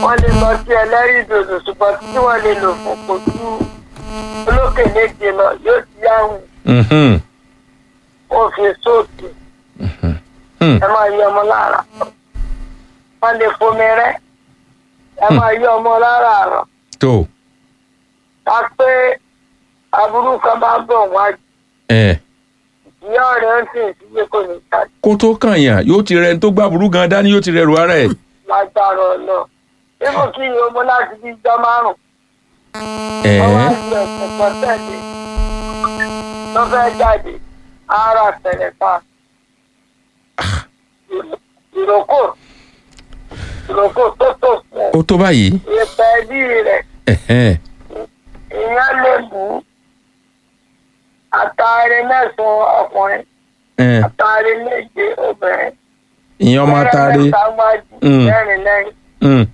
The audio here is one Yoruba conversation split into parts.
wọ́n lè lọ sí ẹlẹ́rìí dòdò ṣùgbọ́n tí wọ́n lè lò fún kò tú olókè méje lọ yóò ti yáhùn Mhm. ó fi sóòtù Hmm. ẹ máa yọ ọmọ lára wọ́n lè fomi rẹ́ ẹ máa yọ ọmọ lára àrọ̀ tó ká pé aburú kan bá bọ̀ wájú ẹ ìyá ọ̀rẹ́ ń sìn sílé kò ní jáde kó tó kàn yàn yóò ti rẹ ẹni tó gbá burú gan dání yóò ti rẹ ru ara ẹ. lágbára ọ̀nà ibò kí ni ọmọ láti bí ijọ́ márùn-ún ẹ wọ́n wá sí ẹ̀sìn kan tẹ̀lé tó fẹ́ jáde ara tẹ̀lé pa ìrókò ìrókò tó tó fún ó tó báyìí. ìpẹ́ ẹbí rẹ̀ Ẹ̀hẹ́n. ìyẹn lè bù ú àtàrí mẹ́sàn-án ọkùnrin Ẹ̀hẹ́n. àtàrí méje obìnrin ìyẹn ọmọ atare. mẹ́rin mẹ́ta wájú Mm. mẹ́rin lẹ́yìn Mm.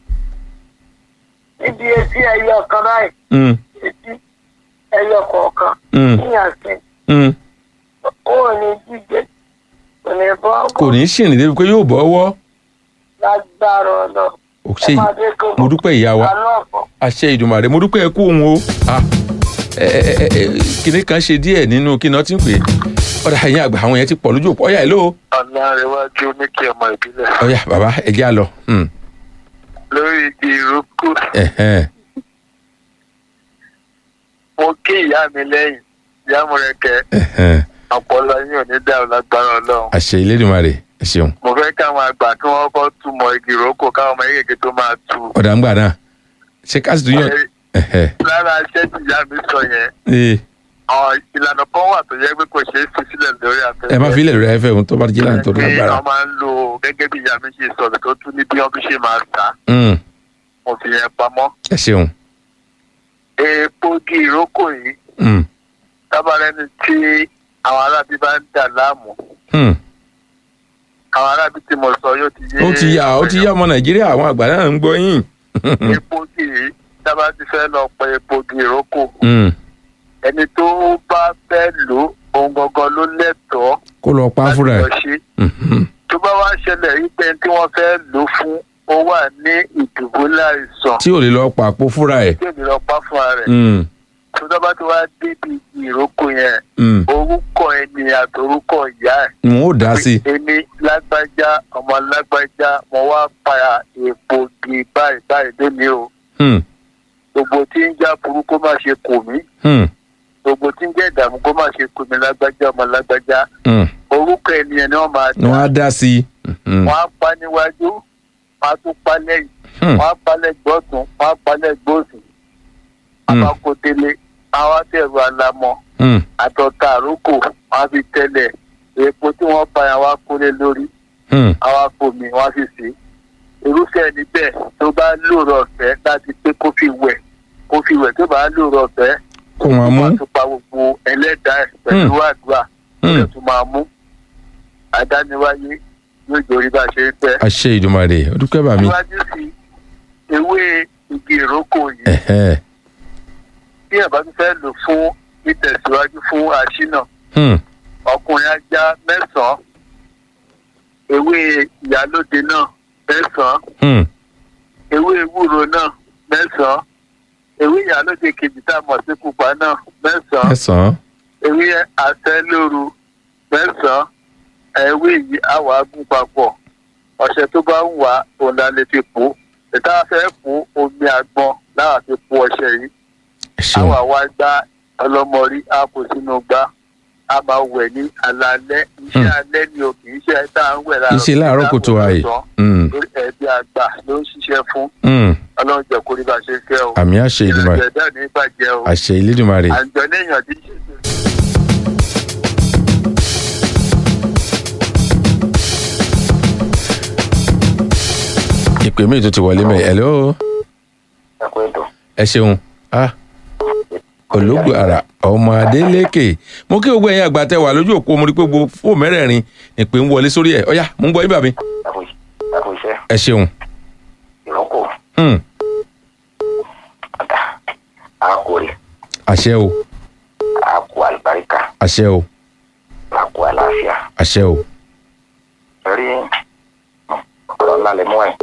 níbi etí ẹyọ kan báyìí Mm. etí ẹyọ kọ̀ọ̀kan Mm. níyànsìn Mm. ó ní jíjẹ kò ní bọ́ kò ní ṣìrìn débi pé yóò bọ́ ọwọ́. lágbára ọ̀nà ò ṣe yìí mo dúpẹ́ ìyá wa alọ́ọ̀fọ̀ àṣẹ ìdùnmàrè mo dúpẹ́ ẹkú òun o Ah, ẹ, ẹ, ẹ, ẹ, kinní kan ṣe díẹ̀ nínú kí náà ti ń pè é ọ̀dà ẹ̀yìn àgbà àwọn yẹn ti pọ̀ lójú òpó ọ̀yà ìlú ọ̀làrẹ̀wájú ní kí ọmọ ìbílẹ̀ ọ̀yà bàbá ẹ̀jẹ̀ á lọ. Hmm. lórí igi ìrókò Ẹ̀hẹ́n. mo kí ìyá mi lẹ́yìn ìyá mo rẹ̀ kẹ́ Ẹ̀hẹ́n. ọpọlọ yín ò ní dá ọ lágbára ọlọ́run àṣẹ ìlédùnmarè ẹ ṣeun mo fẹ́ káwọn àgbà kí wọ́n kọ́ túmọ̀ igi ìrókò káwọn ọmọ yékèké tó máa tu ọ̀dà ń gbà náà ṣé káàsì tó yàn. Ẹ̀hẹ́. lára iṣẹ́ tí ìyá mi sọ yẹn Ee, àwọn ìlànà kan wà tó yẹ pé kò ṣeé fi sílẹ̀ lórí afẹ́fẹ́ ẹ má fi ilẹ̀ rẹ̀ fẹ́ ohun tó bá jẹ́ láǹtó pé lágbára. wọ́n máa ń lo gẹ́gẹ́ bí ìyá mi ṣe sọ̀rọ̀ tó tún ní bí wọ́n fi ṣe máa ta Hmm. mo fi yẹn pamọ́ ẹ ṣeun. epo igi ìrókò yìí Hmm. tábàárẹ́ni tí àwọn arábí bá ń dà láàmú Hmm. àwọn arábí tí mo sọ yóò ti yé ó ti yá ó ti yá ọmọ nàìjíríà àwọn àgbà náà ń gbọ́ yín. epo igi yìí tábà ti fẹ́ lọ pẹ epo igi ìrókò Hmm. ẹni tó bá fẹ́ lò ó ohun gangan ló lẹ́tọ̀ọ́ kó lọ pa láti fúnra lọ ẹ̀. ṣe Mhm. tó bá wá ṣẹlẹ̀ rí pé tí wọ́n fẹ́ lò fún ó wà ní ìdùbúlẹ̀ àìsàn tí ò lè lọ pàpọ̀ fúnra ẹ̀. tí èmi lọ pa fúnra rẹ̀ Hmm. tó tó bá ti wá débi ìrókò yẹn Hmm. orúkọ ẹni àtòrúkọ ìyá ẹ̀ n ó dá sí i. èmi lágbájá ọmọ lágbájá mo wá pa èpo gi báyìí báyìí lónìí o Hmm. gbogbo tí ń já burúkú má ṣe kò mí Hmm. gbogbo tí ń jẹ́ ìdààmú kó má ṣe kò mí lágbájá ọmọ lágbájá Hmm. orúkọ ènìyàn ni wọ́n máa ni wọ́n á dá sí i. Mhm. wọ́n á pa níwájú wọ́n á tún pa lẹ́yìn Hmm. wọ́n á pa lẹ́gbẹ̀ẹ́ ọ̀tún wọ́n á pa lẹ́gbẹ̀ẹ́ òsì Hmm. abakotele àwọn àtẹ̀rù alamọ Hmm. àtọ̀tà àrókò wọ́n á fi tẹ́lẹ̀ èpo tí wọ́n pa yẹn wọ́n á kólé lórí Hmm. àwọn afọmi wọ́n á fi sè é irúfẹ́ ẹni bẹ́ẹ̀ tó bá lóòrọ̀ ọ̀fẹ́ láti pé kó fi wẹ̀ kó fi wẹ̀ tó bá lóòrọ̀ ọ̀fẹ́ kó wọn mú. wọ́n á tún pa gbogbo ẹlẹ́dàá ẹ̀ pẹ̀lú àdúrà Hmm. ó tún máa mú àdániwáyé yóò jòrí bá a ṣe ń fẹ́. àṣẹ ìdùnmàrè ó dúpẹ́ bà mí. síwájú sí ewé igi ìrókò yìí Ẹ̀hẹ́. bí ẹ̀ bá tún fẹ́ lò fún ìtẹ̀síwájú fún àṣínà Hmm. ọkùnrin ajá mẹ́sàn-án ewé ìyálóde náà mẹ́sàn-án Hmm. ewé ewúro náà mẹ́sàn-án ewé ìyálóde kejì tá a mọ̀ sí pupa náà mẹ́sàn-án mẹ́sàn-án. ewé àtẹlóru mẹ́sàn-án ewé yìí àwọ̀ agún papọ̀ ọ̀sẹ̀ tó bá ń wà òun la lè fi pò ó ìta fẹ́ pò omi àgbọn láwa fi pò ọṣẹ yìí ẹ ṣeun. àwa wá gbá ọlọ́mọrí á kó sínú gbá a máa wẹ̀ ní alaalẹ́ iṣẹ́ Hmm. alẹ́ ni o kì í ṣe tá à ń wẹ̀ láàárọ̀ iṣẹ́ láàárọ̀ kùtù àì. Hmm. lórí ẹbí àgbà ló ń ṣiṣẹ́ fún Hmm. ọlọ́run jẹ́ kó rí bá ṣe fẹ́ o àmì àṣẹ ìdùnmàrè. ìrìnàjò ẹ̀dá ní bàjẹ́ o àṣẹ ìlédùnmarè. àjọ léèyàn tí ń ṣètò ìpè mi tó ti wọlé mẹ́ hello. ẹ̀kọ́ ètò ẹ ṣeun. Ah. ológun ara ọmọ adélékè mo kí gbogbo ẹ̀yin àgbà tẹ wà lójú òpó mo rí pé gbogbo fóònù mẹ́rẹ̀ẹ̀rin ìpè ń wọlé sórí ẹ̀ ọ̀yá mo ń gbọ́ yín bàbí. ẹ̀kọ́ iṣẹ́ ẹ ṣeun. ìrókò Hmm. ọ̀dà àkórè àṣẹ o àkó àlùbáríkà àṣẹ o àkó àlàáfíà àṣẹ o. rí ọ̀rọ̀ ńlá lè mú ẹ̀